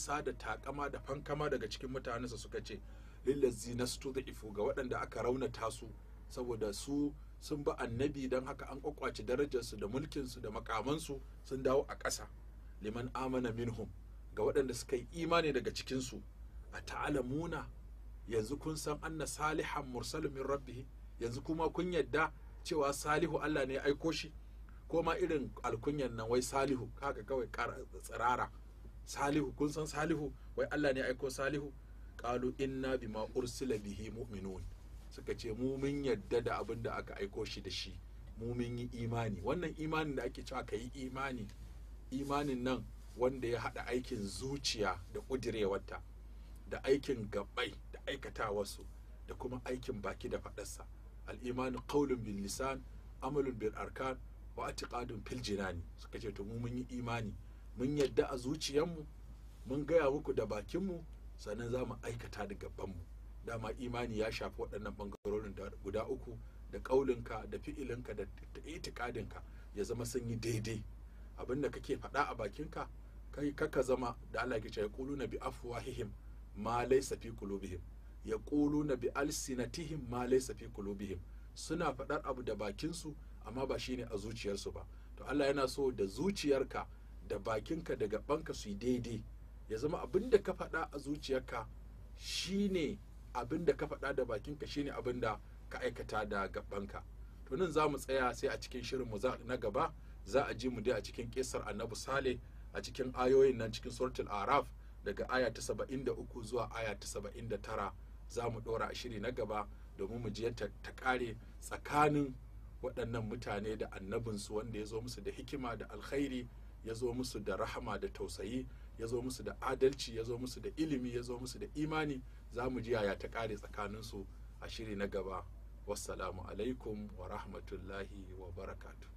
isa da takama da fankama daga cikin mutanensa suka ce lillazi nastu da ifu ga waɗanda aka raunata su saboda su sun bi annabi don haka an kwakwace darajarsu da mulkinsu da makamansu sun dawo a ƙasa liman amana minhum ga waɗanda suka yi imani daga cikinsu a ta'alamuna yanzu kun san anna salihan mursalun min rabbihi yanzu kuma kun yadda cewa salihu Allah ne ya aiko shi ko ma irin alkunyan nan wai salihu haka kawai tsirara salihu kun san salihu wai Allah ne ya aiko salihu qalu inna bima ursila bihi mu'minun suka ce mu mun yadda da abin da aka aiko shi da shi mu mun yi imani wannan imanin da ake cewa ka yi imani imanin nan wanda ya haɗa aikin zuciya da ƙudirewarta da aikin gabbai da aikatawarsu da kuma aikin baki da faɗarsa al'imanu qaulun bil lisan amalun bil arkan wa atiqadun fil jinani suka ce to mu mun yi imani mun yadda a zuciyarmu mun gaya muku da bakinmu sannan za mu aikata da gabanmu dama imani ya shafi waɗannan ɓangarorin guda uku da ƙaulinka da fi'ilinka da itikadinka ya zama sun yi daidai abinda kake faɗa a bakinka kai kaka zama da Allah ke ce ya na bi afwahihim ma laysa fi qulubihim ya na bi alsinatihim ma laysa fi qulubihim suna faɗar abu da bakinsu amma ba shine a zuciyarsu ba to Allah yana so da zuciyarka da bakinka da gabanka su yi daidai ya zama abin da ka faɗa a zuciyarka shine abin da ka faɗa da bakinka shine abin da ka aikata da gabanka to nan za mu tsaya sai a cikin shirin mu na gaba za a ji mu dai a cikin kisar annabi sale a cikin ayoyin nan cikin suratul araf daga aya ta saba'in da uku zuwa aya ta saba'in da tara za mu ɗora a shiri na gaba domin mu ji ta ƙare tsakanin waɗannan mutane da annabinsu wanda ya zo musu da hikima da alkhairi ya zo musu da rahama da tausayi ya zo musu da adalci ya zo musu da ilimi ya zo musu da imani za mu ji yaya ta ƙare tsakaninsu a shiri na gaba wassalamu alaikum wa rahmatullahi wa barakatu